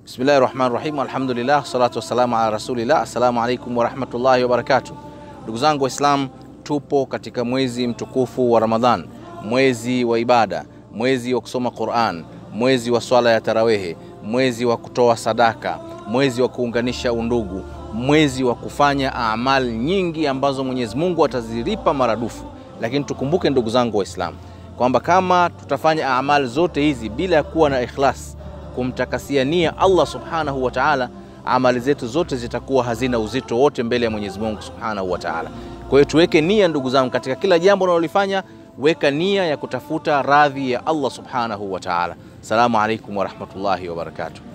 Bismillahi rahmani rahim, alhamdulillah salatu wassalamu ala rasulillah. Assalamu alaikum warahmatullahi wabarakatuh. Ndugu zangu Waislamu, tupo katika mwezi mtukufu wa Ramadhan, mwezi wa ibada, mwezi wa kusoma Quran, mwezi wa swala ya tarawehe, mwezi wa kutoa sadaka, mwezi wa kuunganisha undugu, mwezi wa kufanya amali nyingi ambazo Mwenyezi Mungu atazilipa maradufu. Lakini tukumbuke ndugu zangu Waislamu kwamba kama tutafanya amali zote hizi bila ya kuwa na ikhlas kumtakasia nia Allah subhanahu wa ta'ala, amali zetu zote zitakuwa hazina uzito wote mbele ya Mwenyezi Mungu subhanahu wa ta'ala. Kwa hiyo tuweke nia ndugu zangu, katika kila jambo unalolifanya weka nia ya kutafuta radhi ya Allah subhanahu wa ta'ala. Assalamu alaikum warahmatullahi wabarakatuh.